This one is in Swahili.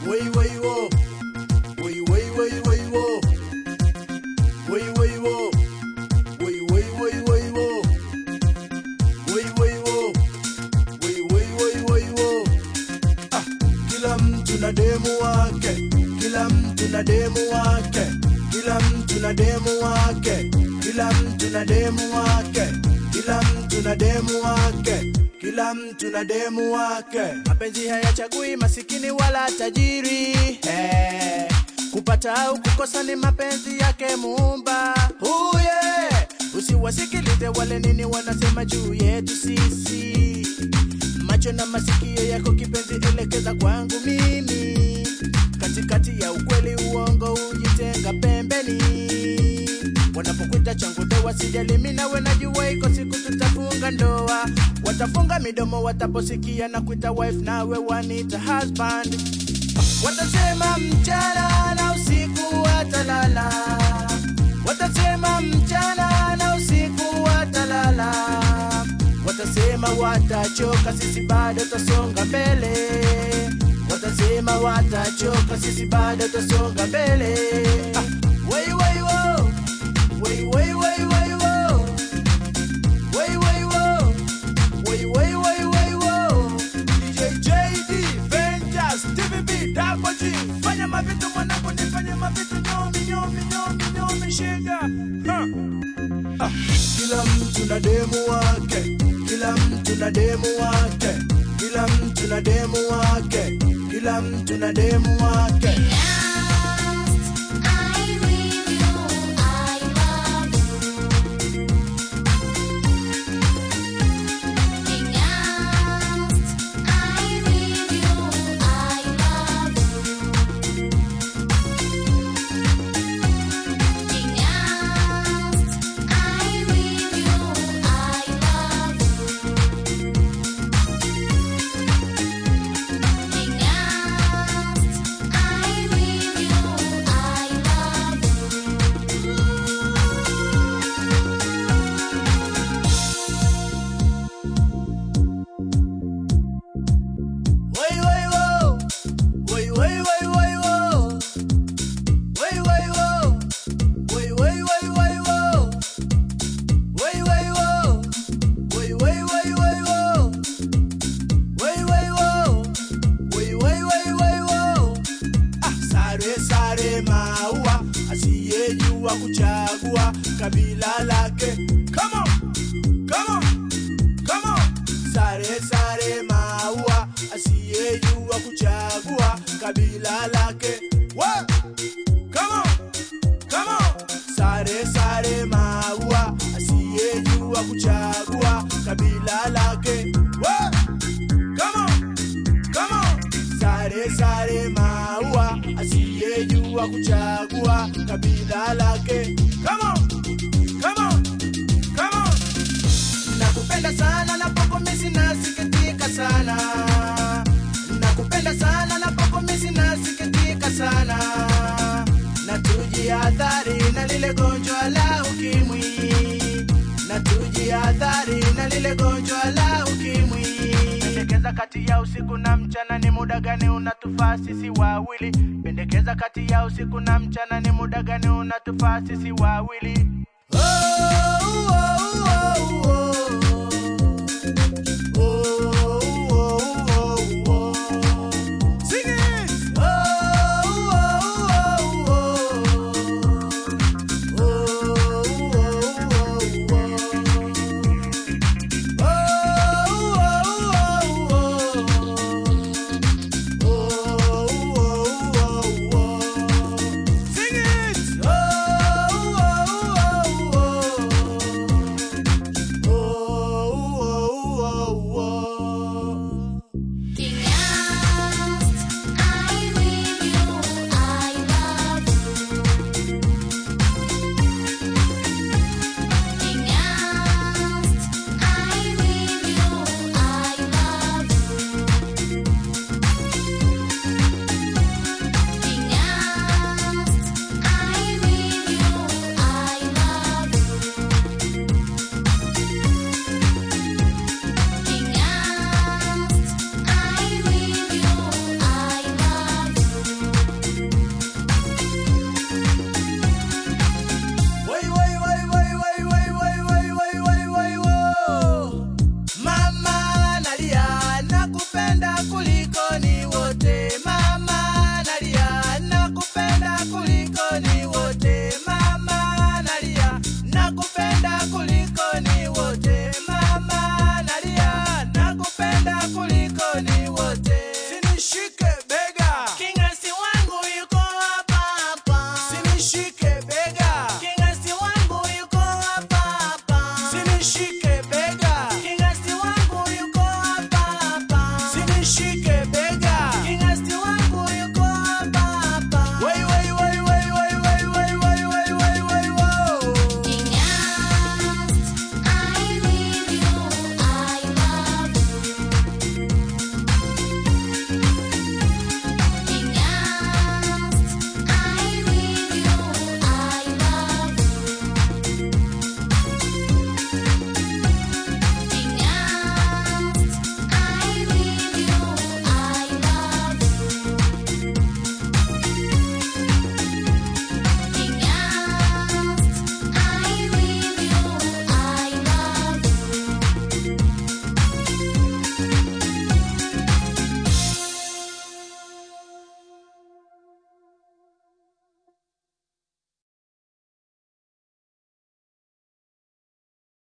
Wei wei wo. Wei wei wei wei wo. Wei wei wo. Wei wei wei wei wo. Wei wei wo. Wei wei wei wei wo. Ah, kila mtu na demu wake. Kila mtu na demu wake. Kila mtu na demu wake. Kila mtu na demu wake. Kila mtu na demu wake. Kila mtu na demu wake. Mapenzi hayachagui masikini wala tajiri. Eh, kupata au kukosa ni mapenzi yake Muumba. Oh yeah. Usiwasikilize wale nini wanasema juu yetu sisi. Macho na masikio yako kipenzi, elekeza kwangu mimi. Katikati ya ukweli uongo, ujitenga pembeni. Wanapokuita changu ndoa, sijali mimi nawe, najua iko siku tutafunga ndoa. Watafunga midomo wataposikia na kuita wife, nawe wanita husband. Watasema mchana na usiku watalala, watasema mchana na usiku watalala, watasema watachoka, sisi bado tasonga mbele, watasema watachoka, sisi bado tasonga mbele. Ah, wei wei wo, wei wei wei wei wo, wei wei wo, wei wei wei wei wo. DJ JD, Ventus, TVB, Dapo G, fanya mavitu mwanangu, nifanye mavitu nyomi nyomi nyomi nyomi shika. Huh. Ah, kila mtu na demu wake, kila mtu na demu wake, kila mtu na demu wake, kila mtu na demu wake. I with you, I love you. I with you, I love you. I with you, I love you. I with you, I love you. Wei wei wo, wei wei wei wei wo, wei wei wo, wei wei wei wei wo, wei wei wo, wei wei wei wei wo, wei wei wo, wei wei wei wei wo. Ah, sare sare maua, asiyejua kuchagua kabila lake. Come on, come on. Come on. Sare sare maua asiyejua kuchagua kabila lake. Wa! Come on. Come on. Sare sare maua asiyejua kuchagua kabila lake. Wa! Come on. Come on. Sare sare maua asiyejua kuchagua kabila lake. Come on. Come on. Come on. Nakupenda sana na poko misi nasikitika sana. Nakupenda sana na poko misi nasikitika sana. Na tujihadhari na lile gonjwa la ukimwi. Na tujihadhari na lile gonjwa la ukimwi. Pendekeza kati ya usiku na mchana ni muda gani unatufaa sisi wawili? Pendekeza kati ya usiku na mchana ni muda gani unatufaa sisi wawili?